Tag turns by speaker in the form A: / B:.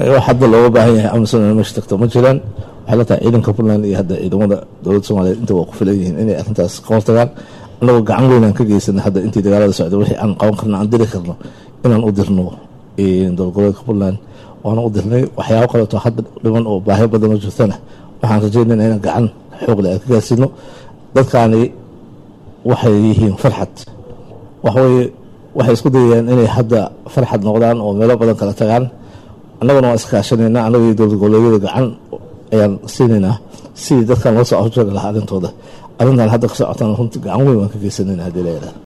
A: wax hadda looga baahan yahay amison meesha tagto ma jiraan waxay la tahay ciidanka puntland iyo hadda ciidamada dowladda soomaliyeed inta waa ku filan yihiin inay arrintaas ka hortagaan annagoo gacan weyn aan ka geysanay hadda intii dagaalada socda wixii aan qaban karno aan diri karno inaan u dirno dowlgoboleedka puntland waana u dirnay waxyaabo kaleeto hadda dhiman oo baahi badan oo jirtana waxaan rajeynayna inaan gacan xoogle aan ka gaarsiino dadkaani waxay yihiin farxad waxaweye waxay isku dayayaan inay hadda farxad noqdaan oo meelo badan kala tagaan annaguna waan iskaashanayna annaga iyo dowlad goboleedyada gacan ayaan siinaynaa sidii dadkan loo soo afjari lahaa arrintooda arrintan hadda ka socotaan runti gacan weyn waan ka geysanayna haddii la yidhahda